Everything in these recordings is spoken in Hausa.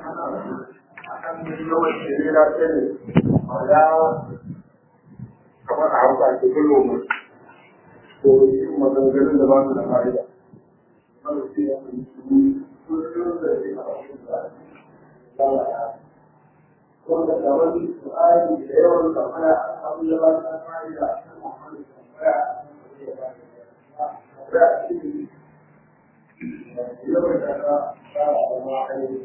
akan yawan shirira ta ne ya kamar a hausa ke kullo mu to yi maganganun da ba su da fa'ida wanda sai ya fi su kullum da shi a wasu da wanda da wani su'ari da yawan tambaya abin da ba su da fa'ida tambaya tambaya shi yawan da ka fara da ma'aikata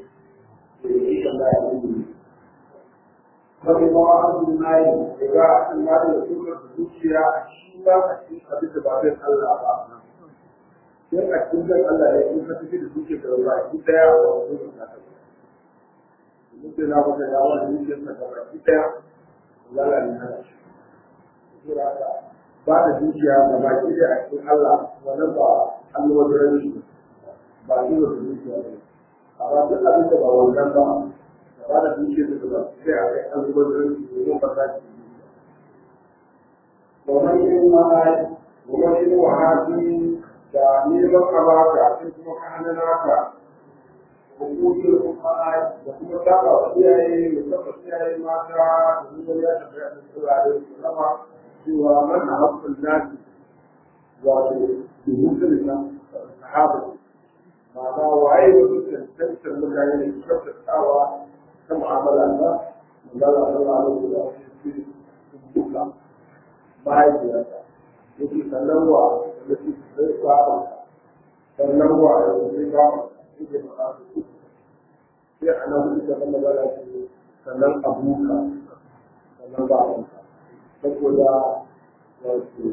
Wani mawa abin nayi daga an mara da suka zuciya shi ba a cikin abin da ba zai Allah ba. Sai a cikin zan Allah ya yi ka tafi da zuciya da ba shi daya a wajen da ta Mutum na wata da wani zuciyar sa da baki daya lalla ne hana shi. Ba da zuciya da baki daya a cikin Allah wannan ba Allah wajen shi ba shi da zuciya ba. amma duk abin da ba wannan ba da ba da duke da ba sai a kai an zubar da domin ba za ki yi domin yin ma'ai domin yin wahabi da neman abaka sai kuma ka hana naka hukumin ma'ai da kuma saba wa iyaye da saba iyaye mata da nuna ya tafi a cikin turare su zama cewa man a haƙƙin nasi wato duhun da sahaba ma'ana waye da su cancantar mutane da kyautatawa ta mu'amala ta magana ta ma'amala da su duka mahaifiyarta yake sannan wa da su zai kwaba sannan wa da su zai kwaba yake faɗa su sai a nan hudu da magana ce sannan abuka sannan ba abuka saboda wato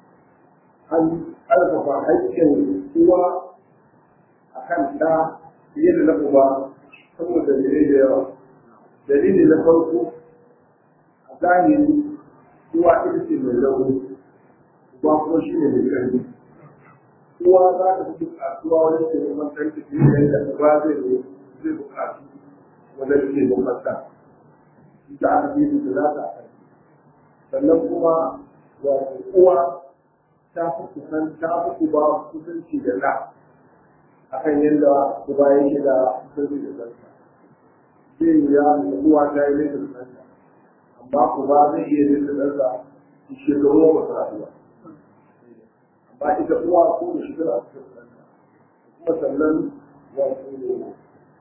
an ƙarfafa haƙƙin uwa a kan ɗa fiye da na uba saboda dalilai da yawa dalili na farko a zahiri uwa ita ce mai rauni uba kuma shi ne mai ƙarfi uwa za ta fi buƙatuwa wajen taimakon ɗanta fiye da yadda uba zai zai buƙatu wajen taimakon ɗa ita aka fi da za ta a sannan kuma wato uwa ta fi kusan ta fi uba kusanci da ɗa akan yadda uba yake da kusanci da ɗansa zai yi ya uwa ta yi nesa da ɗansa amma uba zai iya nesa da ɗansa shekaru ba su rayuwa amma ita uwa ko da shekara a cikin ɗansa kuma sannan wato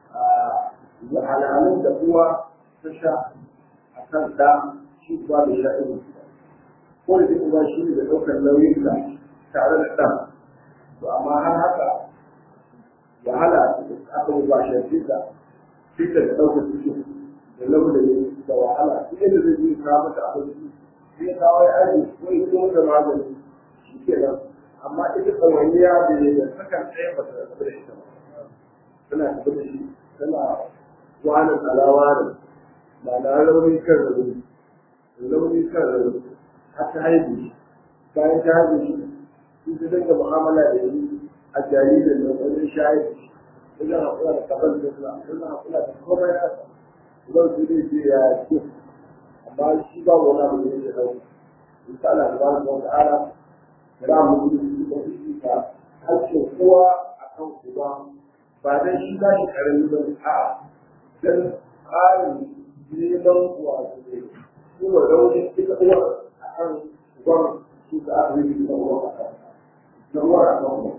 wahalhalun da uwa ta sha a kan ɗa shi ba da sha irin ko da duk uba shi ne da ɗaukar nauyin da tare da ɗan to amma har haka wahala aka yi ba shafi da fita da ɗaukar cikin da laulayi da wahala duk yadda zai yi kawo mata abinci sai kawo ya aji ko ya zo da magani shi ke nan amma ita tsawaniya da ya da sakan ɗaya ba ta rabu da ita ba tana tafi da shi tana wahalar alawa da ba na rauni kan rauni rauni kan rauni har ta haihu bayan ta haihu shi sun ta dinga mu'amala da yi a jaririn da wajen shayar da shi wajen haƙura da kabar da suna wajen haƙura da komai ya sa zan su zai ce ya ce amma shi ba wani abu da yake ɗauka in ta ana da wani wata ala da mu yi da shi ka hakkin kowa a kan uba ba dan shi ba shi karami ba a dan tsarin neman wato ne kuma raunin ita uwar a kan uban su ka aka yi da uwar a kan da uwar a kan uwar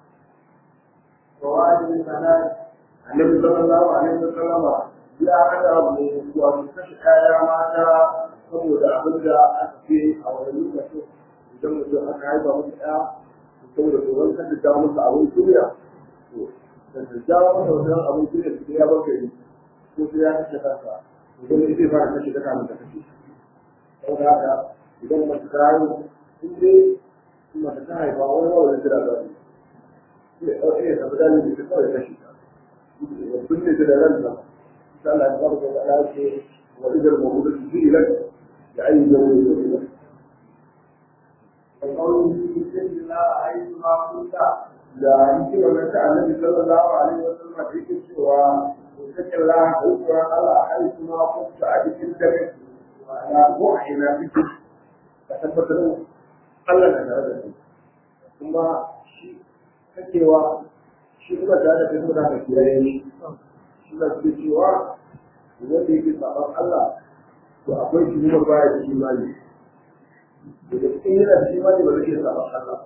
Rawani sanar Annabi sallallahu alaihi wa sallama ya hada abu wato kashe kaya mata saboda abin da aka ce a wani lokacin idan mutum aka haifa masa ɗaya saboda tsoron kan da jawo masa abin duniya to da ta jawo masa wannan abin duniya sai ya baka yi ko sai ya kashe kansa idan ita zai fara kashe ta kamun ta kashe saboda haka idan mace ta haihu in dai mace ta haifa wani wani jira za su sai ɗauke ya tafi dalilin da kawai kashe ta binne ta da ranta قال الفرد الآتي وإذا الموجودة سئلت بأي ذنب سئلت وقوله بسم الله حيثما كنت لا يمكن أن تعلم النبي صلى الله عليه وسلم في سوى وذكر الله حيثما قال حيثما كنت أدك الدرس وأنا وحينا بك فتثبت له قال لنا هذا ثم شيء كتوى شيء ما كان في هنا في suna ce cewa wanda yake saban Allah to akwai tuhumar baya da imani daga cikin yana da imani ba zai iya saban Allah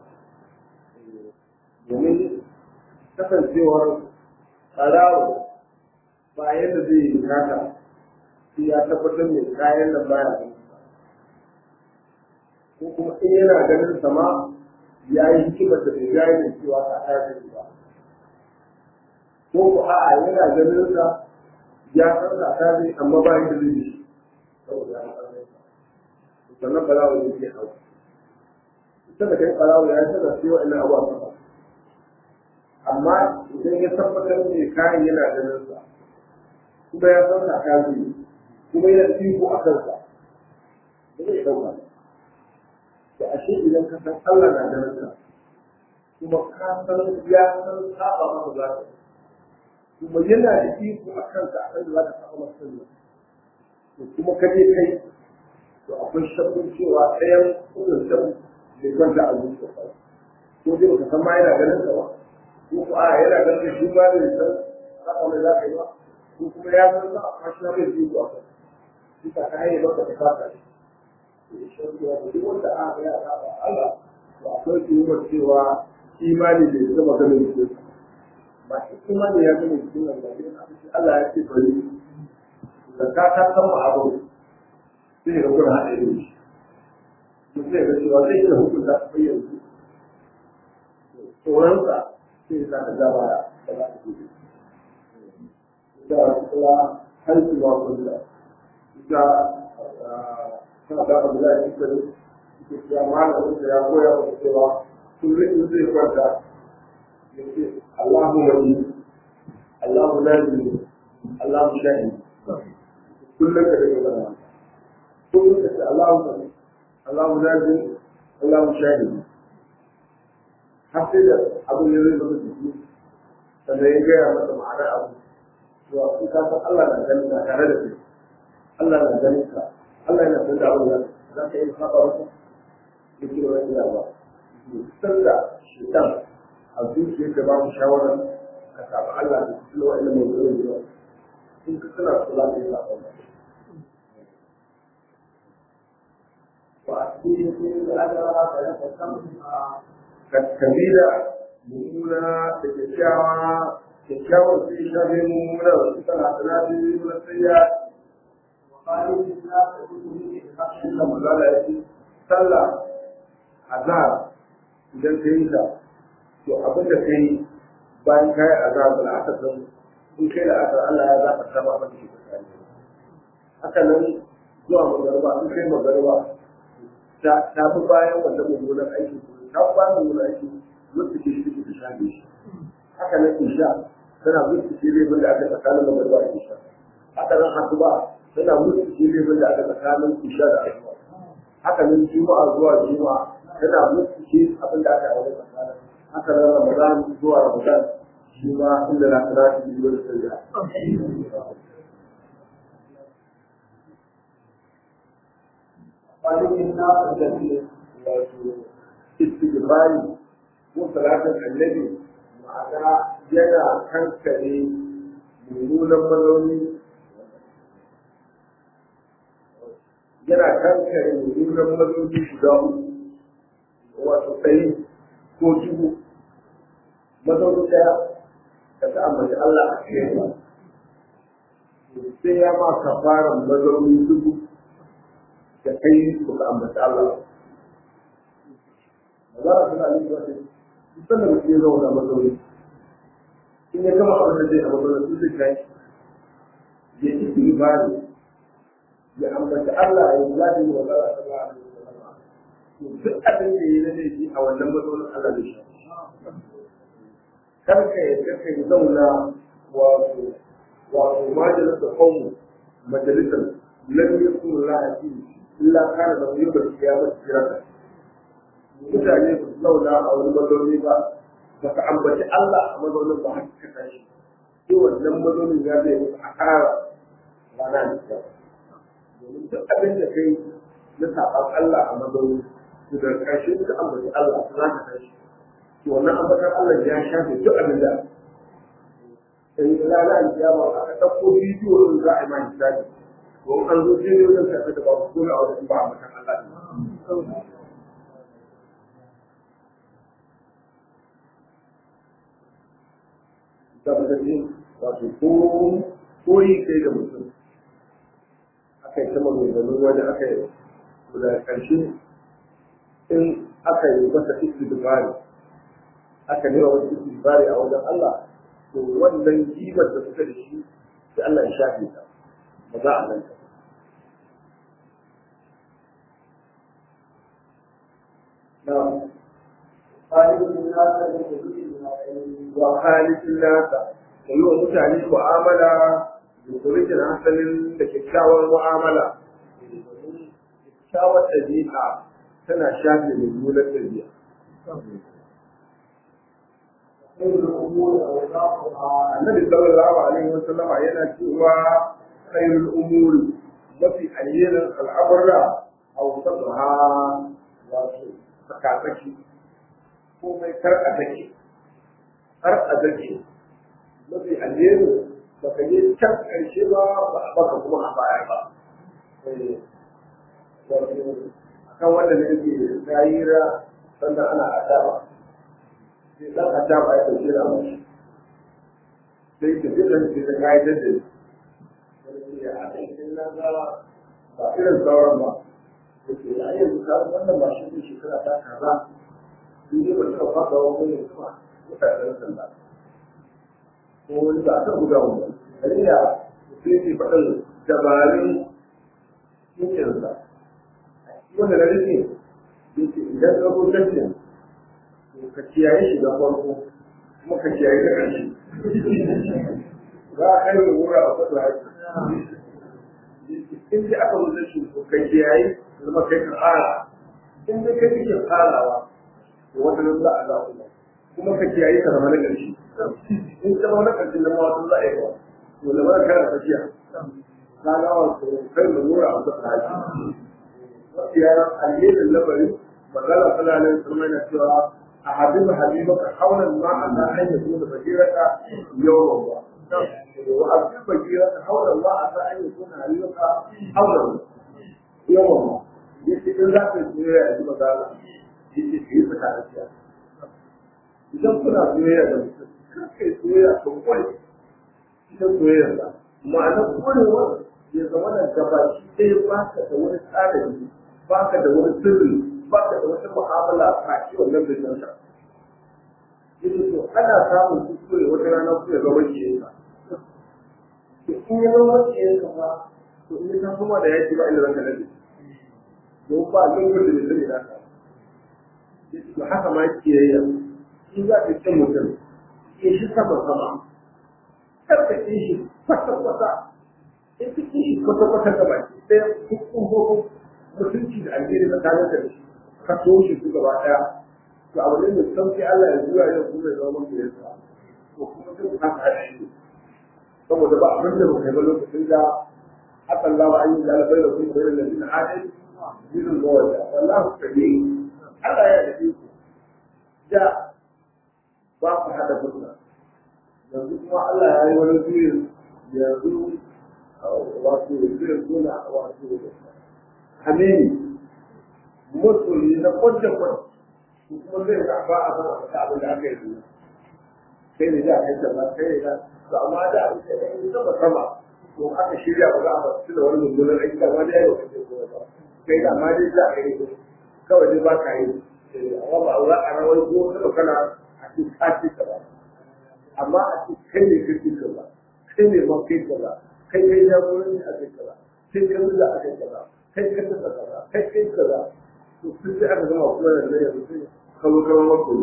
domin kasancewar tsarawa ba yadda zai yi kata sai ya tabbatar mai kayan da baya ko kuma in yana ganin sama ya yi hikimar da bai gane cewa ka tashi ba ko ku a'a yana ganin sa ya san ka tashi amma ba yadda zai yi saboda ya san sannan balawa ne ke hau ita da kai balawa ya tana cewa ina abuwa ba amma idan ya tabbatar da kayan yana ganin sa kuma ya san ka tashi kuma yana iko a kansa ba zai ɗauka da ashe idan ka san Allah na ganin ka kuma ka san ya san saba maka za ka kuma yana da iko a kanka a kan da za ka saba maka sallah to kuma ka je kai to akwai shakkun cewa ɗayan kudin shan bai kwanta a zuciya ba ko dai baka san ma yana ganin ka ba ko ko a yana ganin shi ma bai san saba mai za ka yi ba ko kuma ya san sa a shi bai ji ko a kan duka ka yi maka da fata duk wanda aka ya saba Allah to akwai tuhumar cewa imani bai zama ganin shi ba shi imani ya zama cikin nan ba Allah ya ce bari da ka ta san ma abu sai ga gurin haɗe da shi to sai ga cewa zai iya hukunta su yanzu tsoronsa sai ya ka gaba da za ka gudu da kuma haihu ba kullum ita suna da abu da ya fi sani ke cewa malamin da ya koya wa cewa kullum in zai kwanta ya ce Allahu wani Allahu nabi Allahu shahi kullum ka daga zama kullum ka ce Allahu nabi Allahu nabi Allahu shahi har sai da abin ya zai zama jiki sannan ya gaya masa ma'anar abu to in ka san Allah na ganin ka tare da kai Allah na ganin ka Allah yana san da abin da za ka yi saba masa ya ce wa ina ba san da shaitan a zuciya ka ba mu shawarar ka saba Allah da su wa ilimin zuwa zuwa in ka tana su za ka yi saba masa wa a cikin da aka rama ka yanka kan kabila mummuna da kyakkyawa kyakkyawar su yi shafi mummuna da su tana sanadi na tsayya inda mazala ya ce sallah azhar idan ka yi ta to abin da ka yi bayan ka yi azhar da aka san in kai da aka Allah ya zaɓa ta ba abin da ke tsakani haka nan zuwa magarba in kai magarba ta fi bayan wanda mummunan aiki ta fi bayan mummunan aiki mutu ke shi ta shafe shi haka nan isha tana mutu ke laifin da aka tsakanin magarba da isha haka nan hasuba tana mutu ke laifin da aka tsakanin isha da asuba haka nan juma'a zuwa juma'a tana mutu ke abin da aka yi wani tsakanin haka nan ramadan zuwa ramadan shi ma inda na kira shi biyu da sanya kwanakin na ƙarƙashin wato istighfari ko salatin annabi ma'ana yana kankare mummunan maloli yana kankare mummunan maloli guda uku wato tsaye ko dubu mazauni ɗaya ka ta ambaci Allah a cikin ba sai ya ma kafaran mazauni dubu da kai ku ka ambaci Allah ba za a tuna ne ba sai sannan mutum ya zauna mazauni in ya gama abin da zai a mazauni sun zai kai ya ci ibadi ya ambaci Allah ya yi zaɗi wa Allah ta ba a duk abin da ya yi na laifi a wannan mazaunin Allah da shi kar ka yadda ka yi zauna wato wato majalisar kawo majalisar lam yakun la illa kana da yau da kiyama kirata mutane ba su zauna a wani mazauni ba ba ka ambaci Allah a mazaunin ba haka ka tashi sai wannan mazaunin ya zai musu a kara rana da kyau domin duk abin da kai na saɓan Allah a mazauni to da ƙarshe ka ambaci Allah za ka tashi to wannan ambatan Allah ya shafe duk abin da in rana alkiyama aka ɗauko bidiyo ɗin za a yi ma hisabi to an zo sai ne wajen karɓar da ba su kula a wajen ba a matan Allah ne tabbatin wato ko koyi kai da mutum aka yi ta maganganun wani aka yi da ƙarshe in aka yi masa istidbari aka nema masa istidbari a wajen Allah to wannan kimar da suka da shi sai Allah ya shafe ta ba za a nan ta na wa halittin nasa da yi wa mutane mu'amala da kurikin hasalin da kyakkyawar mu'amala kyakkyawar ɗabi'a tana shafe mummunar ɗabi'a annabi sallallahu alaihi wa sallama yana cewa khairul umuri mafi alherin al'amura awsatuha wato tsakatsaki komai kar a dake har a dake mafi alheri baka yi can ƙarshe ba baka kuma a baya ba akan wanda ne ke tsayira sannan ana adaba sai dan adaba ya ɗauke da mashi sai ka ji ɗan ce ta kayan da a cikin nan ga ba irin sauran ba da ke da yanzu ka wannan mashi ne shekara ta kaza sun yi ba suka fasa wani ne kuma mutanen sanda ko wani ba ta guda wani dalila sai ke faɗin dabarun cikinsa wanda na rike yake idan ka zo tashin to ka kiyaye shi da farko kuma ka kiyaye da ƙarshe za a kai da wura a kwata haƙi in ji aka zo tashin to ka kiyaye zama kai ka tsara in dai kai kake tsarawa to wata nan za a za kuma kuma ka kiyaye ka zama na ƙarshe in ka zama na ƙarshe na ma wata za a yi ba to da ba kana tafiya ka ga wato kai da wura a kwata haƙi mafiya alherin labari magana tana nan sun mai cewa a habib habibaka haulan ma a na an yi da bakiraka yawan ba wa habib bakiraka haulan ma a na an yi da habibaka haulan yawan ba yace in za ka yi soyayya a ji magana yace ka yi fita da siya idan kuna soyayya da mutum kar ka yi soyayya kan kwai ita soyayya da ma'anar kwarewar ya zama da gabashi ɗaya ba ka da wani tsarin ba ka da wani sirri ba ka da wata mu'amala a ci wannan bisan ka yake to ana samun kuskure wata rana ku ya zama ke yanka in ya zama ke yanka ba to in ya kuma da yaki ba inda zaka nade don ba lungun da bai da ka yake to haka ma ke yayya in za ka cin mutum ke shi sama sama kar ka ci shi kwata kwata in ka ci shi kwata kwata gaba ɗaya hukun mutunci da alheri tsakanin da shi ka so shi su gaba daya to abu ne mai sauki Allah ya zuwa yau kuma ya zama mafi yasa to kuma duk haka haɗa shi saboda ba abin da muka yi ba lokacin da haka Allah ba an yi da albai da kuma bayan da bin hadin binin mawada wallahu kabi Allah ya yi ku da ba ku haɗa fuska yanzu kuma Allah ya yi wani juyin yanzu wato juyin suna wato amini musulmi na kwadda kwadda kuma zai ga ba a san a abin da aka yi zuwa sai ne da kai kaza kai ne da to amma da abin da ya yi sama sama to aka shirya ba za a basu da wani mummunan aiki da ma da ya yi wa ba kai da ma dai za a yi kawai dai ba ka yi amma ba za a rawar ko kada kana a cikin kaci ka ba amma a cikin kai ne kirkin ka ba kai ne man kai ka ba kai kai jagoranci a kai ka ba kai kai zuwa a kai ka ba kai ka tsaka kaza kai kai kaza to sun sai aka gama kuma da nan yanzu sai kawo kawo mako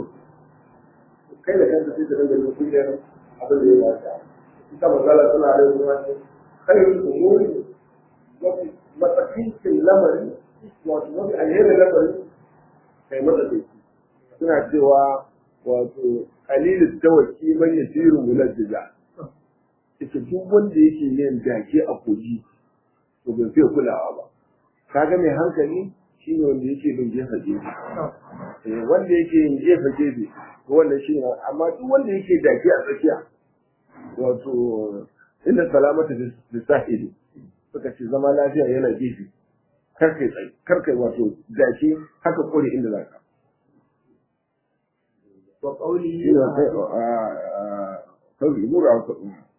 kai da kanka sai da rage da kungiyar abin da ya dace ita magana tana da ruwa ce khairul umuri mafi matsakin lamari wato mafi alherin lamari kai matsatsi suna cewa wato qalilul tawakki man yasiru mulajjija ita duk wanda yake yin dake a koji to bai fiye kulawa ba kaga mai hankali shi ne wanda yake bin jefa gefe wanda yake yin jefa gefe wannan shi ne amma duk wanda yake dake a tsakiya wato inda salamata da sahili suka ce zama lafiya yana gefe kar kai tsaye kar kai wato gashi haka kore inda za ka wa qawlihi shi ne kai a kawai mura ka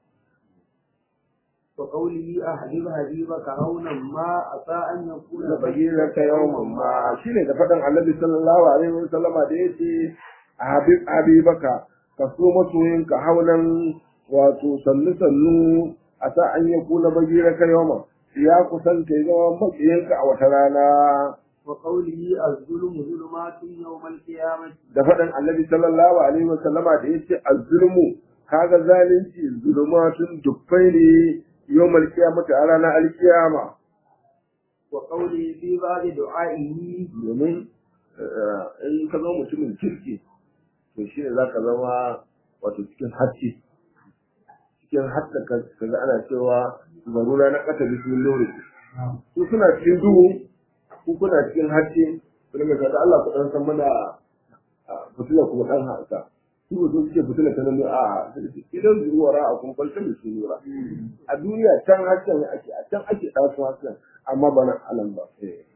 wa qawlihi ahdib habibaka haunan ma asa an yakuna na bayyana ka yawan ma shi ne da faɗin annabi sallallahu alaihi wa sallama da yace habib habibaka ka so masoyinka haunan wato sannu sannu a sa an yi kuna bayyana ka yawan ya kusanta ya zama maƙiyinka a wata rana wa qawlihi az-zulmu zulumatun yawm al-qiyamah da faɗin annabi sallallahu alaihi wa sallama da yace az-zulmu kaga zalunci zulumatun dubbai ne yawmal qiyamati a ranar alkiyama wa qawlihi fi ba'di du'a'ihi domin in ka zama mutumin kirki to shi ne za ka zama wato cikin haske cikin hatta ka ga ana cewa zarura na ƙasa da su lori su suna cikin duhu ku kuna cikin haske kuma mai kada Allah ku dan san mana fitila kuma dan hasa su ba su suke fitila ta nan a idan zuwara a kun kwalta da su nura a duniya can hasken ake a can ake ɗasu hasken amma ba nan alam ba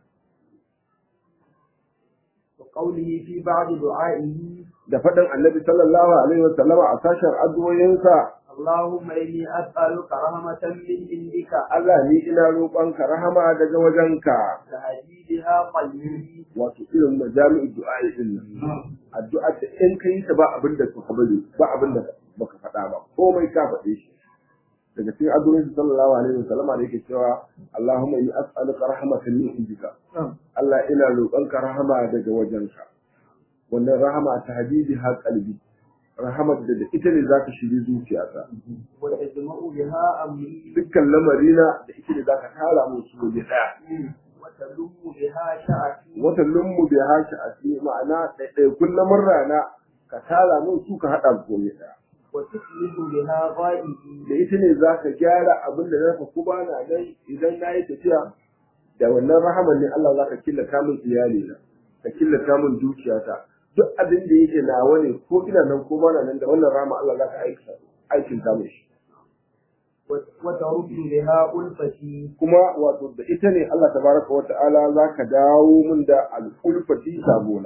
wa qawlihi fi ba'di du'a'ihi da faɗin annabi sallallahu alaihi wa sallama a sashen addu'o'insa Allahumma inni as'aluka rahmatan min indika Allah ni ina roƙonka rahama daga wajenka tahdidiha qalbi wato irin majami'u du'a'i din nan addu'a da in kai ta ba abin da ka bari ba abin da baka faɗa ba komai ka faɗe shi daga cikin addu'o'in sallallahu alaihi wa sallama da yake cewa Allahumma inni as'aluka rahmatan min indika Allah ina roƙonka rahama daga wajenka wannan rahama ta habibi ha qalbi rahamar da da ita ne zaka shiri zuciyata wa tajma'u biha amri dukkan lamarina da ita ne zaka tara mu su waje daya wa talummu biha sha'ati wata lummu bi hashi a cikin ma'ana ɗaiɗaikun lamarra na ka tara mu su ka haɗa su waje daya wa tuslihu biha ghaibi da ita ne zaka gyara abin da zaka kuma na nan idan na yi tafiya da wannan rahamar ne Allah zaka killata min iyali na ka killata min dukiyata duk abin da yake nawa ne ko ina nan ko bana nan da wannan rama Allah zaka aika aikin ta mishi wa taruddu biha ulfati kuma wato da ita ne Allah tabaraka wata'ala zaka dawo min da al-ulfati sabona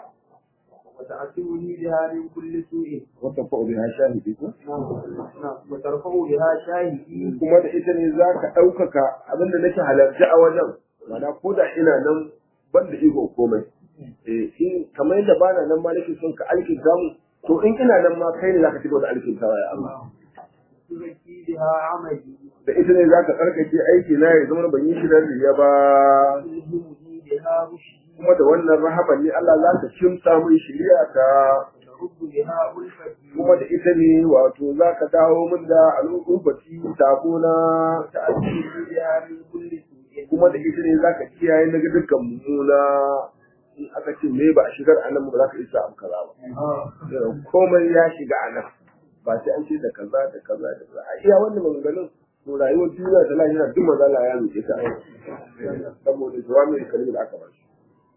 wa ta'tuni biha min kulli su'in wata fa'u biha shahidi ko wa tarfa'u biha shahidi kuma da ita ne zaka ɗaukaka abin da nake halarci a wajen mana ko da ina nan ban da iko komai eh in kamar yadda bana nan ma nake son ka alkinta mu to in ina nan ma kai ne zaka ci da alkintawa ya Allah tuzaki biha amali da ita ne zaka karkace aiki na ya zama ban yi shi dan riya ba tulhimuni biha rushdi kuma da wannan rahaban ne Allah za ka kimsa min shiriya ta taruddu biha ulfati kuma da ita ne wato za ka dawo min da al'ubati tabona ta aji ta'tuni biha min kulli su'in kuma da ita ne za ka kiyaye daga dukkan mummuna in aka ce me ba a shigar a nan ba za ka isa abu kaza ba Sai komai ya shiga a nan ba sai an ce da kaza da kaza da kaza a iya wannan maganganun to rayuwar duniya da lahira duk mazala ya roƙe ta saboda jawami kalmi da aka ba shi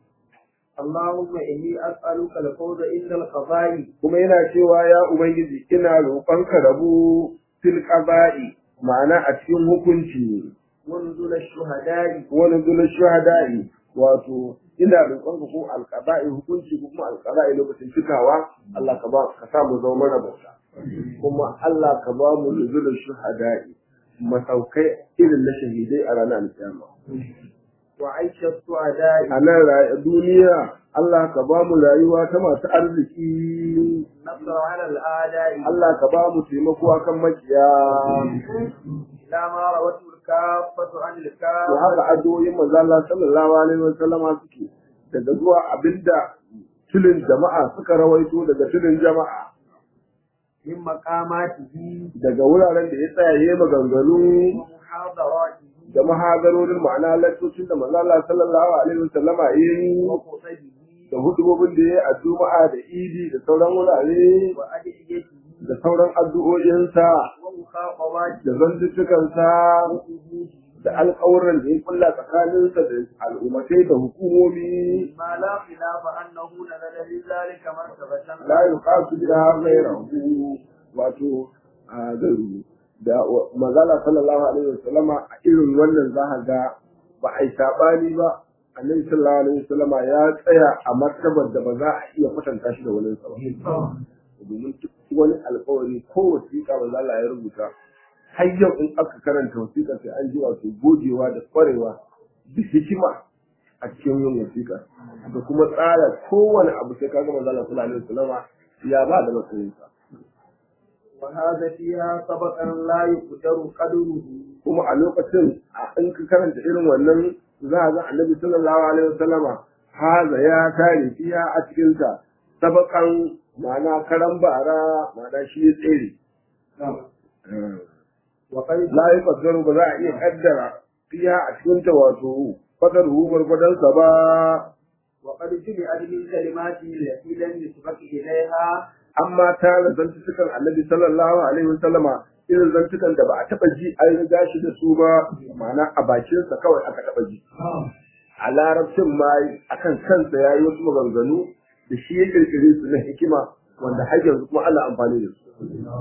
اللهم إني أسألك الفوز عند القضاء kuma yana cewa ya ubangiji ina roƙonka rabu fil qaba'i ma'ana a cikin hukunci ونزل الشهداء wani zulul shuhada'i wato ina roƙonka ko alqaba'i hukunci ko kuma alqaba'i lokacin cikawa Allah ka ba ka sa mu zama marabauta kuma Allah ka ba mu zulul shuhada'i masaukai irin na shahidai a ranar alkiyama وعيش السعداء a nan ra- duniya Allah ka ba mu rayuwa ta masu arziki نصر على الأعداء Allah ka ba mu taimako akan makiya إلى ما روته الكافة عن to الكافة haka addu'o'in manzo Allah sallallahu alaihi wa sallama suke daga zuwa abinda tulin jama'a suka rawaito daga tulin jama'a من مقاماته daga wuraren da ya tsaya yayi maganganu ومحاضراته da mahagarorin ma'ana lattocin da manzo Allah sallallahu alaihi wa sallama yayi وخطبه da hudubobin da yayi a juma'a da idi da sauran wurare وأدعيته da sauran addu'o'insa ومخاطباته da zantuttukansa وحدوده da alƙawuran da ya kulla tsakaninsa da al'ummatai da hukumomi ما لا خلاف أنه نزل لذلك مرتبة la yuqasu biha ghayrahu wato a gairu da mazala sallallahu alaihi wasallama a irin wannan za ka ga ba a yi saɓani ba annabi sallallahu alaihi wasallama ya tsaya a martabar da ba za a iya kwatanta shi da wani sa ba domin duk wani alkawari ko wasiƙa ba za ya rubuta har yau in aka karanta wasiƙa sai an ji wato gogewa da ƙwarewa da hikima a cikin yin wasiƙa da kuma tsara kowane abu sai kaga manzo Allah sallallahu alaihi wasallama ya ba da matsayinsa وهذا فيها سبقا لا يقدر قدره kuma a lokacin a in ka karanta irin wannan za a ga annabi sallallahu alaihi wasallama haza ya tare fiya a cikin ta sabakan ma'ana karan bara ma'ana shi ya tsere وقد la yi fadaru ba za a iya kaddara fiya a cikin ta wato fadar hu gwargwadon sa ba وقد جمعت من كلماته التي لم يسبق إليها amma ta da zantukan annabi sallallahu alaihi wasallama irin zantukan da ba a taba ji an riga shi da su ba ma'ana a bakinsa kawai aka taba ji a larabcin ma akan kansa ya yi wasu maganganu da shi ya kirkire su na hikima wanda har yanzu kuma ana amfani da su.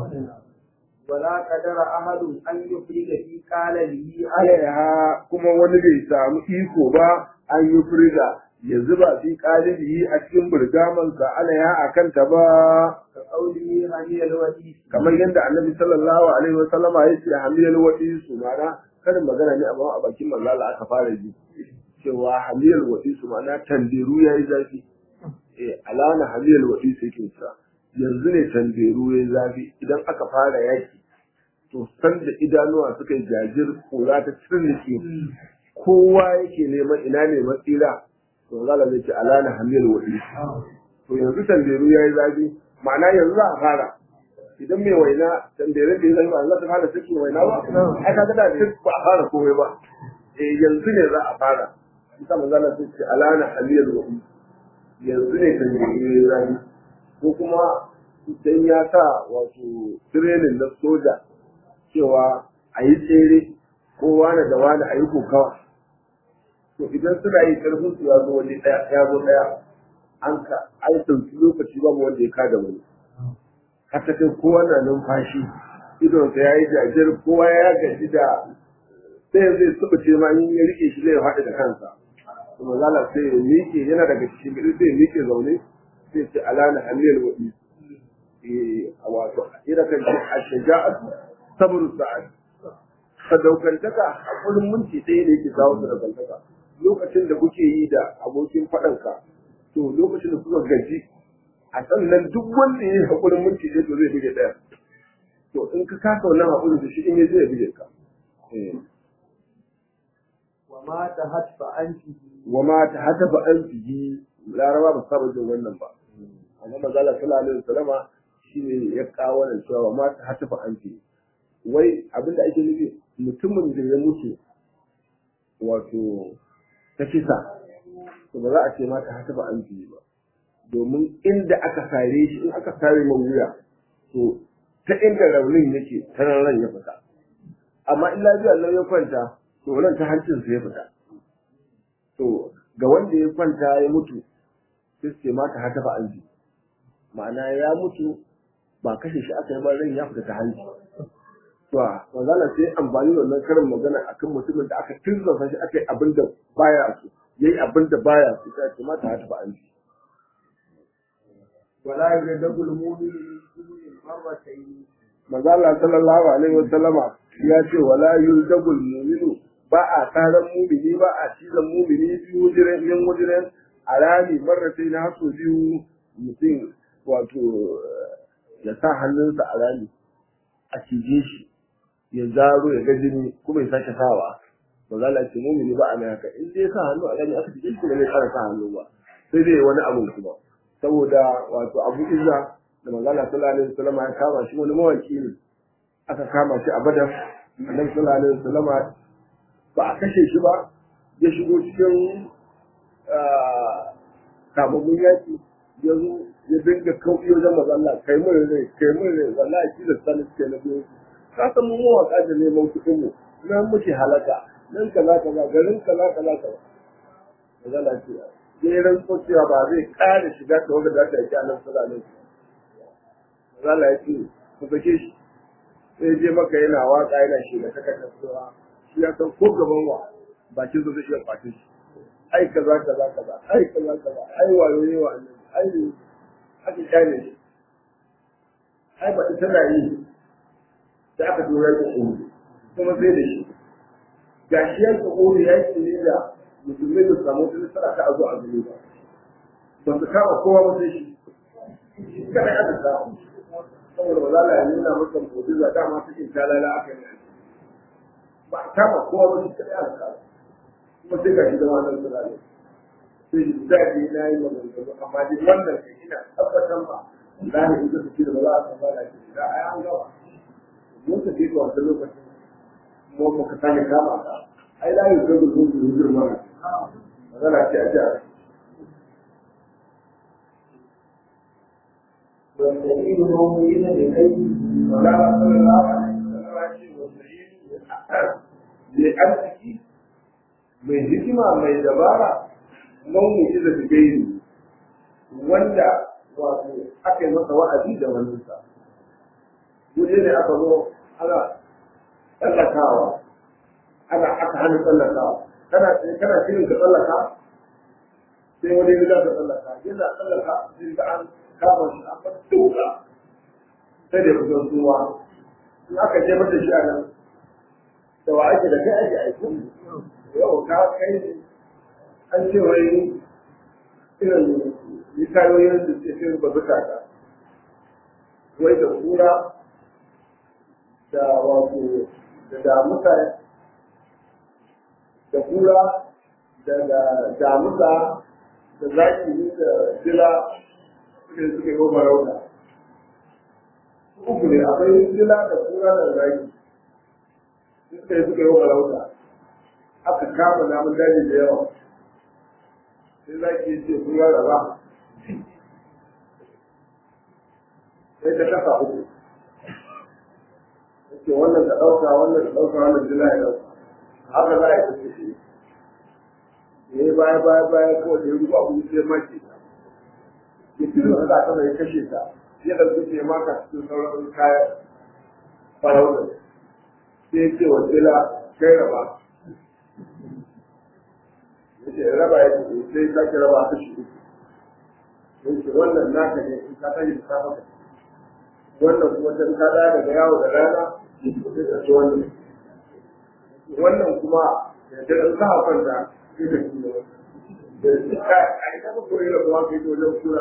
ولا قدر أحد أن يفرد في قاله Alaiha kuma wani bai samu iko ba an yi firga ya zuba fi ƙalibi a cikin burgamansa alaiha a kanta ba كقوله هني الوديس kamar yadda annabi sallallahu alaihi wasallama ya ce hamiyal wadi su mana karin magana ne amma a bakin manzala aka fara ji cewa hamiyal wadi su mana tanderu yayi zafi eh alana hamiyal wadi su yake sa yanzu ne tanderu yayi zafi idan aka fara yaki to san da idanuwa suka yi jajir kura ta cirnike kowa yake neman ina ne matsira to manzala zai ce alana hamiyal wadi to yanzu tanderu yayi zafi ma'ana yanzu za a fara idan mai waina tanderin da ya zama Allah ta fara cikin waina ba ai ka ga da duk ba a fara komai ba eh yanzu ne za a fara bisa manzo Allah sai ce alana aliyal wa yanzu ne tanderin ya zama ko kuma idan ya sa wato training na soja cewa a yi tsere ko wani da wani a yi kokawa to idan suna yi karfin su ya zo wani ɗaya ya zo ɗaya an ka an ɗauki lokaci babu wanda ya kada wani har ta kai kowa na numfashi idonsa ya yi jajir kowa ya gaji da sai zai suɓa ce ma in ya rike shi zai faɗi da kansa kuma zala sai ya miƙe yana daga cikin gari sai ya miƙe zaune sai ce alana hamiyar waɗi a wato ira kan ce a shaja'atu sabru sa'ad sadaukantaka a kullum minti ɗaya ne yake kawo sadaukantaka lokacin da kuke yi da abokin faɗanka to lokacin da kuka gaji a sannan duk wanda ya yi haƙurin minti ɗaya to zai buge ɗaya to in ka kasa wannan haƙurin da shi in ya zai buge ka وما تهت فأنته wa ma ta hata ba an fihi laraba ba saba jin wannan ba amma mazala sallallahu alaihi wasallama shine ya kawo wannan cewa wa ma ta hata ba an fihi wai abinda ake nufi mutumin da ya mutu wato ta kisa to ba za a ce ma ta hata ba an fihi ba domin inda aka sare shi in aka sare man wuya to ta inda raunin yake ta nan ran ya fita amma in lafiya Allah ya kwanta to ran ta hancin sa ya fita to ga wanda ya kwanta ya mutu sai ce mata hata ba an ma'ana ya mutu ba kashe shi aka yi ba ran ya fita ta hanci to wazala sai amfani da wannan karin magana akan mutumin da aka tirzafa shi aka yi abin da baya so yayi abin da baya so sai ce mata hata ba an ولا يردد المؤمن مرتين manzo Allah sallallahu alaihi wasallama ya ce wala yuldagul mu'minu ba a taron mumini ba a cizon mumini biyu wajiren min wajiren a rami marratai na haso biyu mutum wato ya sa hannunsa a rami a cije shi ya zaro ya ga jini kuma ya sake sawa ba za a ce mumini ba a mai haka in dai sa hannu a rami aka cije shi kuma zai kara sa hannu ba sai dai wani abu kuma saboda wato abu izza da manzala sallallahu alaihi wasallam ya kama shi wani mawaki ne aka kama shi a badar annabi sallallahu alaihi wasallam ba a kashe shi ba ya shigo cikin kamamun yaki ya zo ya dinga kauɗi wajen mazalla kai mun rai kai mun rai wallahi shi da sanin suke na biyu ka san mu mawaka da neman kuɗin mu nan muke halaka nan kaza kaza garin kaza kaza kaza mazalla ce sai rantso cewa ba zai ƙara shiga ta wanda za ta yaki annabi sallallahu alaihi wasallam mazalla ya ce ku sake shi sai je maka yana waka yana shiga ta kasar cewa shi ya san ko gaban wa bakin sa zai iya kwace shi ai kaza kaza kaza ai kaza kaza ai wayo ne wa annabi ai aka kyale shi ai ba ita na yi da aka tura shi kuma sai da shi gashi ya tsoro ya ce ne da musulmai da samu wata nasara ta azo a gare ba ba su kama kowa ba sai shi shi kada ya ta samu saboda ba za a yi nuna masa mu'jiza dama cikin talala aka yi ba a kama kowa ba shi kada ya ta kuma sai gashi da wannan sura ne sai shi da ke na yi maganganu amma dai wannan kai ina tabbatar ba lahi in ka tafi da ba za a san ba da shi da ai an gawa mun tafi da wannan lokacin mu muka sani kama ka ai la yi ga gudu gudu gudu mana magana ce a jihar والسبيل موجود لكي wala sallallahu alaihi wasallam ce wasa'id li arziki mai hikima mai dabara mauni da gairi wanda wato aka yi masa wa'azi da wannan sa guje ne aka zo ana tsallakawa ana aka hana tsallakawa kana kana shirin ka tsallaka sai wani ya ka tsallaka yana tsallaka sai ga an kama shi an fata duka sai da kusan suwa in aka je mata shi a nan da wa ake da kai ake aiki yau ka kai an ce wai irin mikayoyin da ke fi ba zuka ka wai da kura da wato da damusa da kura da damusa da zaki da jila suke suke goma rauna uku ne akwai jila da kura da zaki suka yi suka yi farauta aka kama namun daji da yawa sai zaki ya ce kura da ba sai ta kasa uku yake wannan da ɗauka wannan da ɗauka wannan jila ya ɗauka haka za a yi tafi shi ya yi baya baya baya kawai da ya ruba abu sai maki ta ya fi zuwa da aka ya kashe ta ya ɗauki sai maka cikin sauran kayan farautar sai ya ce wa jila kai raba ya ce raba ya ce sai ya sake raba ta shi uku ya ce wannan naka ne in ka tashi da safa wannan kuma ta ka da daga yawo da rana sai ka ci wannan wannan kuma da ta ɗan sa kwanta sai ka ci da shi ka a yi kafa koyi da kuma kai wajen kura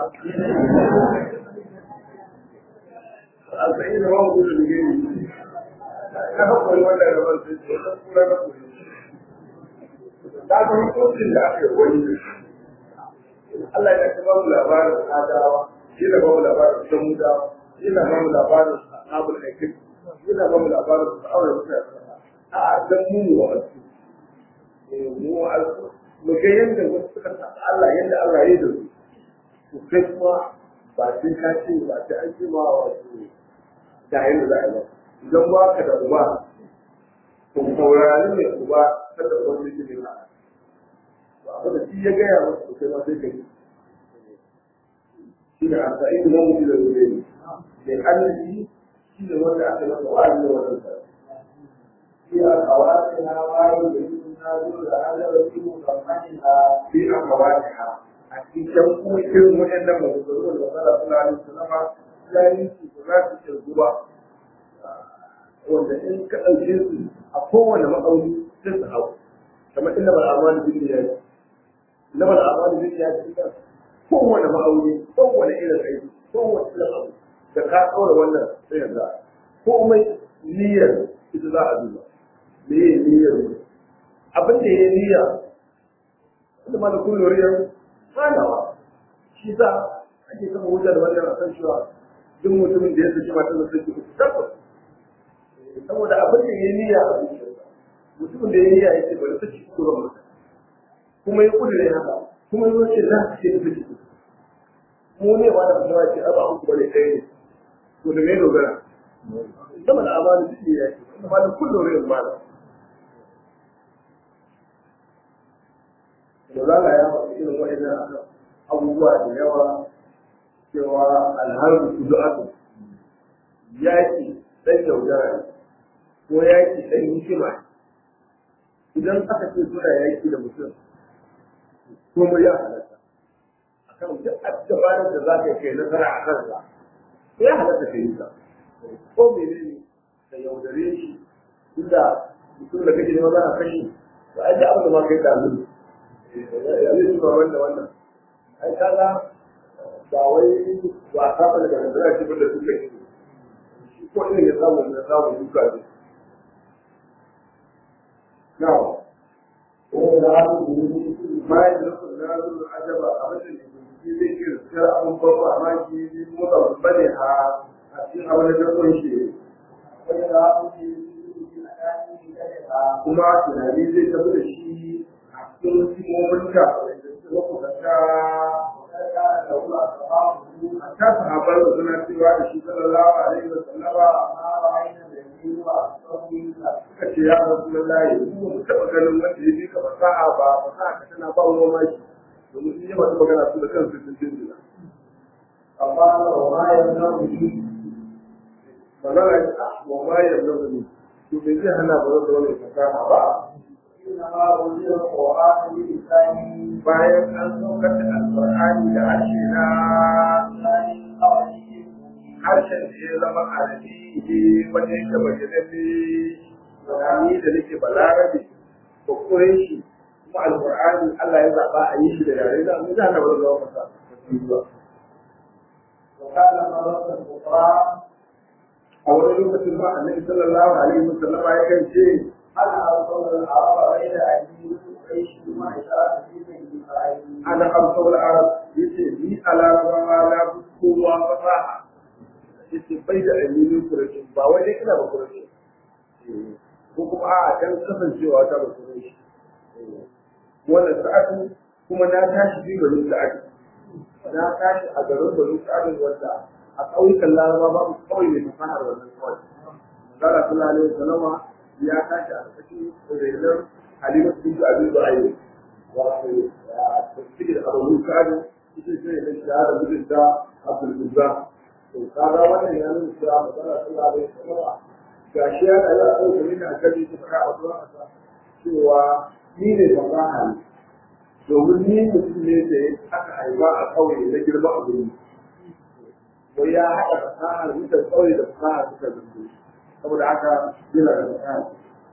a tsaye da wani gudu da gani ka ka koyi wannan rabar sai ce wajen kura na koyi ta ga hukuncin da aka yi wani Allah ya ta ba mu labarin adawa shi da ba mu labarin samudawa yana ba mu labarin abul aikin yana ba mu labarin sa'awar mutane a dan mu mu wa'azu mu wa'azu mu ga yadda wasu suka sa Allah yadda Allah ya yi da su to kai kuma ba sai ka ce ba sai an ce ma wato da yadda za a yi ba idan ba ka da uba to saurari ne uba kada uban da ke nuna ba abin da shi ya gaya masa to kai ma sai ka yi shi ne a sa'in nan mutu da zure ne mai arziki shi ne wanda aka masa wa'azi da wannan sa في أخواتها وعيد النازل على وجه مكملها fi akhawatiha a cikin kuma irin waɗannan maganganu da Allah sallallahu alaihi wasallam ya yi su ba za su kirgu ba wanda in ka ɗauke su a kowane ma'auni sai su hau kamar inda bal amali bin ya yi inda bal amali bin ya yi kowane ma'auni kowane irin aiki kowane irin abu da ka ɗaura wannan sai ya za komai niyyar ita za a duba me ye niyyar mu abin da ya niyya wanda ma da kun loriyar hanawa shi sa ake kama hujja da wannan akan cewa duk mutumin da ya saki matar da saki uku tabbas saboda abin da ya niyya a zuciyarsa mutumin da ya niyya ya ce bari saki uku zan mata kuma ya kudure haka kuma ya ce za su ce da saki uku mu ne ba da kuma ce aba uku bane ɗaya ne to da me dogara zama da amana duk ya ce wanda ma da kun loriyar ma da da za ya faɗi irin waɗannan abubuwa da yawa cewa alharbu su du'atu yaƙi ɗan yaudara ne ko yaƙi ɗan hikima ne idan aka ce suna yaƙi da mutum kuma ya halatta akan duk dabarar da za ka yi kai nasara a kansa ya halatta ka yi ta ko mene ne ka yaudare shi inda mutum da kake nema za a kashe to ai da abin da ma kai da zuru ya zai shi ba wanda wannan ai kaga ba wai ba ka fara da nasara ce ba da duka shi ko irin ya samu ya samu duka ne Now, bayan da su na zuwa ajaba a wajen da shi zai iya tsira abin farko amma shi motsa bane a cikin abin da ta kunshi kuma tunani zai tafi da shi a cikin hikimomin da makusanta a ta sahabar da suna cewa da shi sallallahu alaihi wa sallama suka ce ya rasu lallahi kuma mu taɓa ganin wanda ya bi ka fasaha ba fasaha ka tana ba wani mamaki domin sun yi masu magana su da kansu sun jinjina amma wa ma yanzu magana ya ce wa ma yanzu to me zai hana ba zan wani fasaha ba bayan an saukar da alƙur'ani da harshe na harshen da ya zama arabi ne wanda yake bayyanalle ni da nake balarabe ko koyon shi kuma alƙur'ani Allah ya zaɓa a yi shi da yare da mu da na ba zama masa a wani lokacin ba annabi sallallahu alaihi wasallama ya kan ce ana alƙawar araba bai da addini kai shi ma ishara fi mai ana alƙawar arab yace ni a larabawa na fi kowa fasaha yace bai da addini kurashi ba wai dai ina ba kurashi ko kuma a dan kasancewa ta ba kurashi wannan sa'adu kuma na tashi bi bari sa'adu na tashi a garin bari sa'adu wanda a ƙauyukan laraba babu kawai mai fasahar wannan kawai. Zara sallallahu alaihi wasallama ya tashi a cikin renon Halimatu bin Abi Zuhair. Wato tafsir Abu Sa'id ita ce da shahada mijin da Abdul Uzza. To kaga wannan ya nuna cewa magana sallallahu alaihi wasallama gashi ya da ya dauke ni a kaji ta fara a zuwa cewa ni ne fasaha ne. Domin ni mutum ne da aka haifa a ƙauye na girma a guri. ko ya haɗa fasahar mutan ƙauye da fasahar suka zanto saboda haka yana da fasahar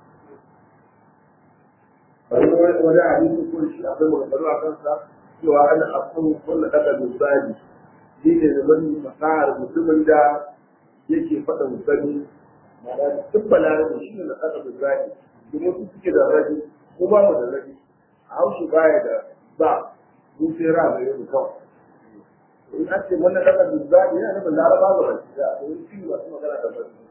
bari wani hadisi ko shi akwai maganganu a kansa cewa ana afkan kulla daga misali ni ne da wani fasahar mutumin da yake faɗa musani ma'ana duk balarabe shi ne na daga misali domin su suke da rabi ko ba mu da rabi a haushi baya da ba mu sai ra da yau kawai in an ce wannan daga duzzani yana nufin laraba ga baki da domin shi masu magana da baki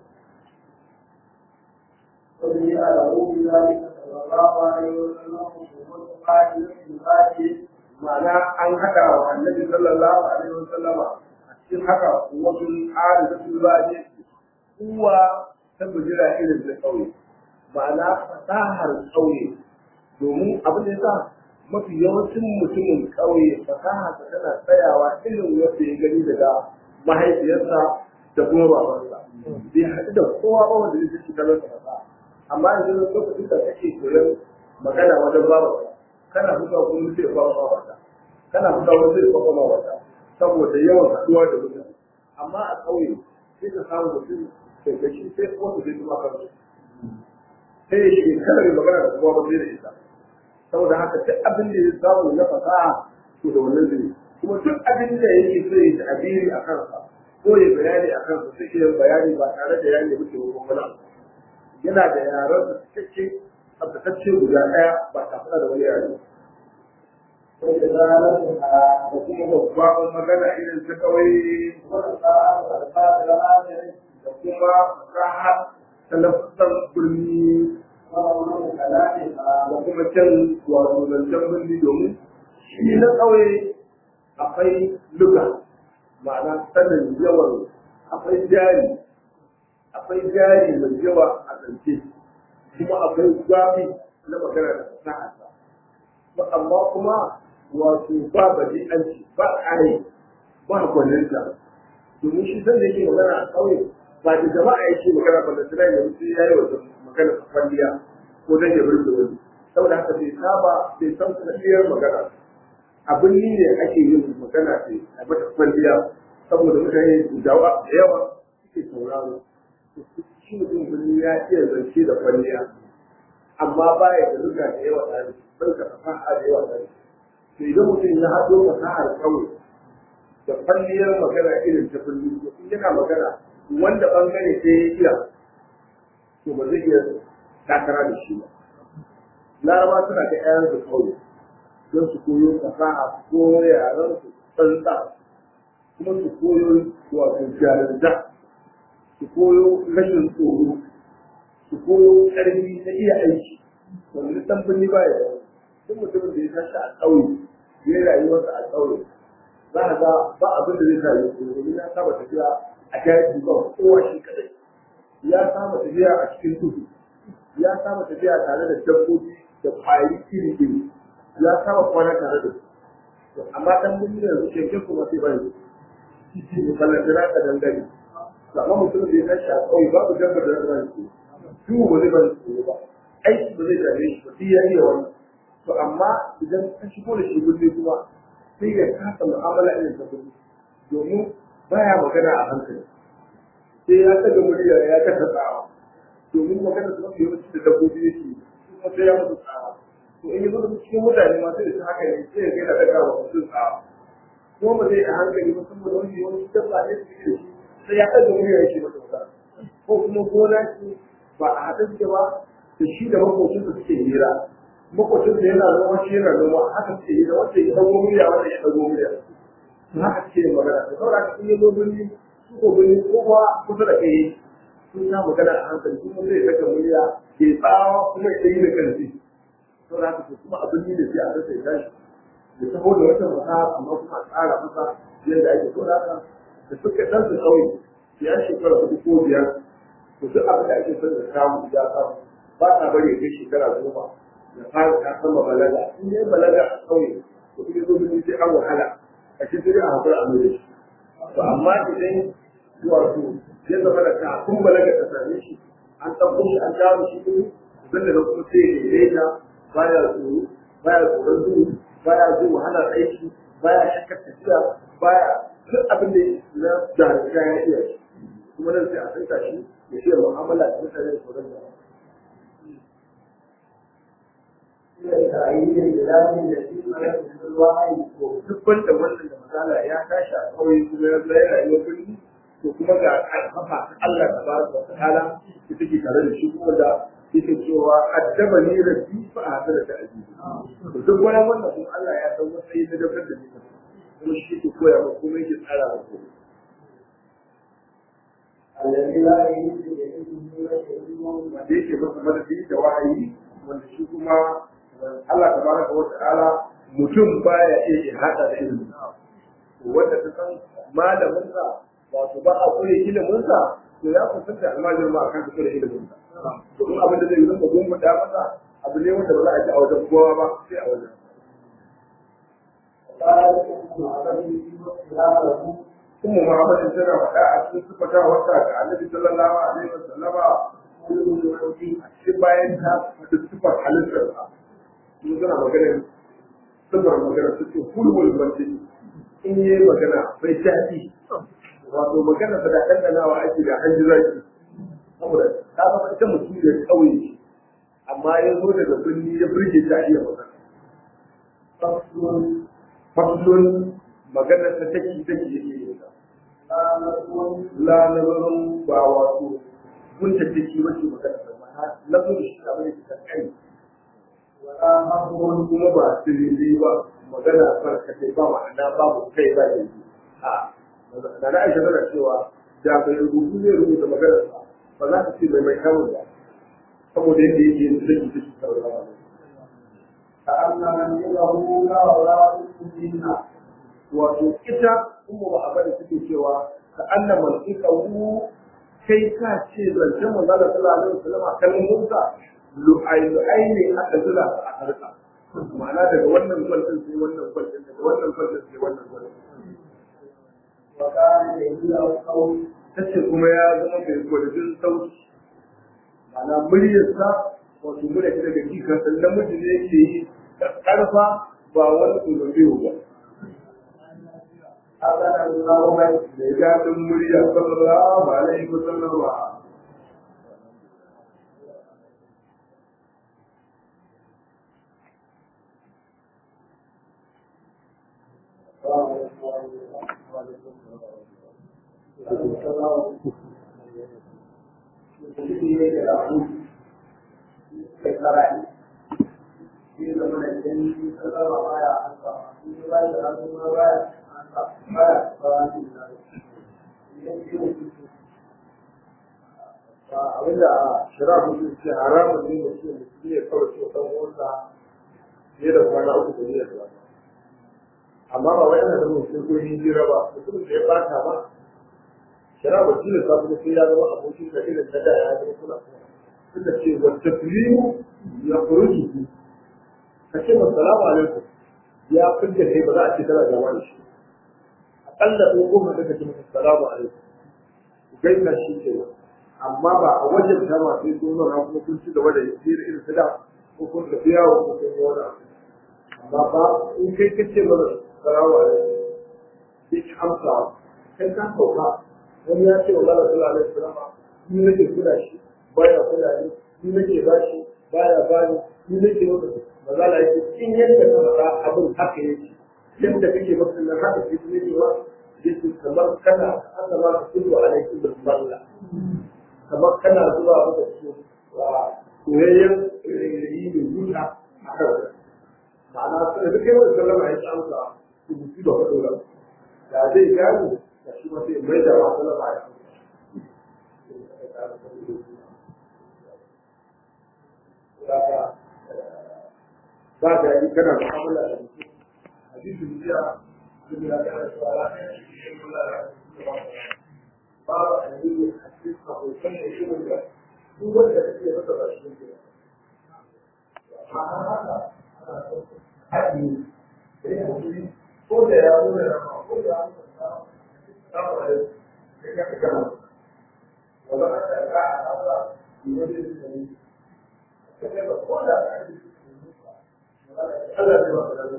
wani ya da rubi zalika sallallahu alaihi wa sallam kuma qali qali ma'ana an hada wa annabi sallallahu alaihi wa sallama a cikin haka wasu arifatul ba'di kuwa ta bujira irin da kauye ma'ana fasahar kauye domin abin da yasa mafi yawancin mutumin ƙauye fasaha ta tana tsayawa irin wanda ya gani daga mahaifiyarsa da kuma babansa bai haɗu da kowa ba wanda zai ci kalar fasaha amma yanzu lokacin da kake koyon magana wajen babanka kana fitowa kuma sai ya fara babanka kana fitowa wani sai ya fara babanka saboda yawan haɗuwa da mutane amma a ƙauye sai ka samu mutum da gashi sai kuma su zai kuma kansu sai ya shekarar magana da kuma ba zai da ita saboda haka duk abin da ya samu na fasaha to da wannan zai kuma duk abin da yake so ya ta'abiri a kansa ko ya bayani a kansa sai ya bayani ba tare da ya nemi taimakon wani yana da yaran da cikakke tsabtatacce guda ɗaya ba tare da wani yare wanda zarar da kuma babban magana irin ta kawai da kuma fasaha ta lafasar birni da kuma can wato zancen birni domin shi na ƙauye akwai luga ma'ana sanin yawan akwai jari akwai jari mai yawa a zance kuma akwai gwafi na magana da fasaha amma kuma wato ba badi'anci ba ƙare ba gwaninta domin shi zan yake magana a ƙauye ba da jama'a yake magana ba da tana yanzu sai yayi wata magana kwalliya ko dan ya burge wani saboda haka bai saba bai san sanadiyar magana abin ni ne ake yin magana ce a mata kwalliya saboda mutane da yawa suke sauraro shi mutum birni ya iya zance da kwalliya amma baya da ruga da yawa tsari bai da fasaha da yawa tsari to idan mutum ya haɗo fasahar kawai da kwalliyar magana irin ta birni to in yana magana wanda bangare sai ya iya to ba zai iya takara da shi ba laraba suna da ƴaƴan su kawai don su koyo fasaha su koyo yaran su tsantsa kuma su koyo wato jarinta su koyo rashin tsoro su koyo ƙarfi na iya aiki wanda dan birni ba ya duk mutumin da ya tashi a ƙauye ya yi rayuwarsa a ƙauye za a ga ba abin da zai sa ya koyo domin ya saba tafiya a daji ba kowa shi kadai ya saba tafiya a cikin tudu ya saba tafiya tare da dabbobi da ƙwari iri iri ya saba kwana tare da su amma dan birni yanzu keke kuma sai bai ne ballantana ka dangane amma mutum da ya tashi a ƙauye babu dabbar da zai su su ba zai bari su ba aiki ba zai dame shi ba ya iya wani to amma idan ka shigo da shi birni kuma sai ya kasa mu'amala irin ta birni domin baya magana a hankali sai ya saka murya ya kasa tsawa domin magana su mafi yawanci da dabbobi yake kuma sai ya musu tsawa to in yi zuwa cikin mutane ma sai da haka ne sai ya gaida daga wa mutum tsawa kuma ba zai a hankali ba saboda wani yawanci dabba ne su yi sai ya ɗaga murya yake masa wuta ko kuma gona ce ba a haɗa suke ba da shi da makocinsa suke hira makocinsa yana noma shi yana noma haka suke hira wanda ya ɗago murya wanda ya ɗago murya to haka suke yin magana da saboda haka in ya zo birni su ko birni ko kuwa kusa da kai sun ya magana a hankali kuma zai ɗaga murya ke tsawa kuma ya yi da kansi saboda haka to kuma abin ne da sai a rasa ya tashi da taho da wata fasaha amma kuma a tsara masa yadda ake so haka da suka ɗan su kawai ya shekara hudu ko biyar to duk abin da ake son da samu ya samu ba ta bari kai shekara goma da fara ta sama balaga in dai balaga a kauye to kuma zo mun sai an wahala a cikin a hakuri a mai shi to amma idan wato ya zama da kafin balaga ta same shi an ɗauko shi an dawo shi kuma zan da kuma sai ya daidaita baya tsoro baya tsoron duhu baya jin wahalar aiki baya shakkar tafiya baya duk abin da na jarumta ya iya shi kuma nan sai a sanka shi ya ce mu'amala da mutane da sauran jama'a. Duk wanda wannan da misala ya tashi a ƙauye kuma ya zai rayuwar birni to kuma ga ƙarfafa ta Allah ta ba su wata hala da take tare da shi kuma da yake cewa addaba ni rabbi fa a hasara da ajibi. To duk wani wannan kuma Allah ya san matsayi na dabar da nisa kuma shi ke koya ma kuma yake tsara ma kuma. الذي لا يجوز لعلمه وشهوده wanda yake masa madadi da wahayi wanda shi kuma Allah tabaraka wa ta'ala mutum baya iya hada da ilimi wanda ta san malamin sa wato ba a koyi ilimin sa to ya kusanta almajirin ma akan fito da ilimin sa domin abin da zai rinka gumbuɗa masa abu ne wanda ba za a ji a wajen kowa ba sai a wajen وقال ابن عربي في اختلافه kuma Muhammad tana faɗa a cikin sifata wata ga Annabi sallallahu alaihi wasallama كل الوحي a cikin bayan ta faɗi sifar halittar sa mun suna magana sifar magana su ce hulwul banti in yi magana bai daɗi wato magana ta da ɗanɗanawa ake da an ji zaki saboda ta zama ita mutum da ƙauye amma ya zo daga birni ya birge ta iya magana فصل faslun magana ta take take yake yi لا نقول la nazarin ba wato gunta take wace magana ta mana nazarin shi abin da ke kai ولا مظهر kuma ba sirri ba magana barkatai ba ma'ana babu kai ba da a da na aisha tana cewa da bai rubutu zai rubuta maganar sa ba za ta ce mai mai kamun ba saboda yadda yake yin zaki ta shi kawai ba كأن منزله لا ولا منا wato ita kuma ba a bari suke cewa ka anna mal'ikahu kai ka ce zancen manzo Allah sallallahu alaihi wasallam kalmomin sa lu'ai lu'ai ne aka zura su a harka ma'ana daga wannan kwaltin sai wannan kwaltin daga wannan kwaltin sai wannan kwaltin وكان يجيء القول tace kuma ya zama mai gwadajin sauti ma'ana muryarsa wato murya ta daga jika sannan namiji ne yake yi karfa ba wani tsorobiyo ba حسن القوم mai daɗin murya sallallahu alaihi wasallam abinda shira mutum ce haramun ne mutum mutum ya kawai ce kan wanda fiye da kwana uku da niyyar ba amma ba wai ana da mutum ko yin jira ba mutum da ya bata ba shira ba shi ne sa kuma sai ya zama abokin da irin na da ya zama kula suka ce wa taflimu ya furuji ka ce ma salamu alaikum ya fidda kai ba za a ce kana gaba da shi akalla ko goma da kace masa salamu alaikum gaisa shi ke amma ba a wajen ta ma sai sun zauna kuma kun ci gaba da yin irin su da ko kun tafi yawo ko kun yi wani abu amma ba in kai kace mana salamu alaikum sai ki amsa kai ka sauka wani ya ce wa Allah sallallahu alaihi wasallam ni nake kula shi baya kula ni ni nake ba shi baya bani ni nake wanda mazala yake in yadda ka faɗa abin haka yake yadda kake masa nan haka ke ne wa yake kamar kana Allah ba ka kudu alaikum bil balla kamar kana zuwa maka su soyayyen yi mai zuta a kan ma'ana su da duk yawan sallama ya ci amsa su mutu da faɗo da da zai gano da shi ma sai mai da ma sallama ya amsa ba da yi kana mu'amala da mutum hadisin jiya sun ya kana shawara ba a yi a cikin abokan da shi wanda duk wanda kake masa ba shi ne a haka haɗi da ya haɗi ko da ya nuna da ma ko da ya nuna da ma da ya ka gama wanda aka ga a haka ne wanda ya yi ko da ka yi Allah ya ba da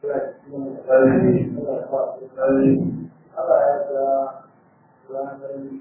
Amin. Amin. Allah ya